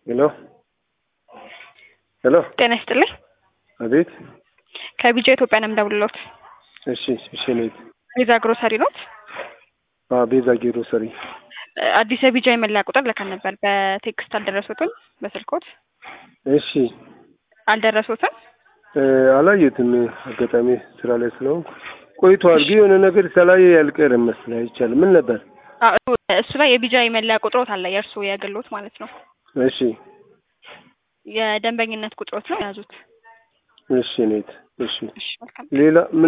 ሄሎ ሄሎ ጤና ይስጥልኝ። አቤት። ከቢጃ ኢትዮጵያ ነው የምደውልልዎት። እሺ እሺ ኔት ቤዛ ግሮሰሪ ኖት? አዎ ቤዛ ግሮሰሪ። አዲስ የቢጃ የመለያ ቁጥር ልከን ነበር። በቴክስት አልደረሱትም? በስልኮት እሺ አልደረሱትም? እ አላየሁትም። አጋጣሚ ስራ ላይ ስለሆንኩ ቆይቷል። ግን የሆነ ነገር ሳላየ ያልቀረም መሰለኝ። አይቻልም። ምን ነበር? አዎ፣ እሱ ላይ የቢጃ የመለያ ቁጥሮት አለ፣ የእርሱ የግሎት ማለት ነው። እሺ የደንበኝነት ቁጥሮት ነው የያዙት። እሺ ኔት እሺ እሺ መልካም ሌላ ምን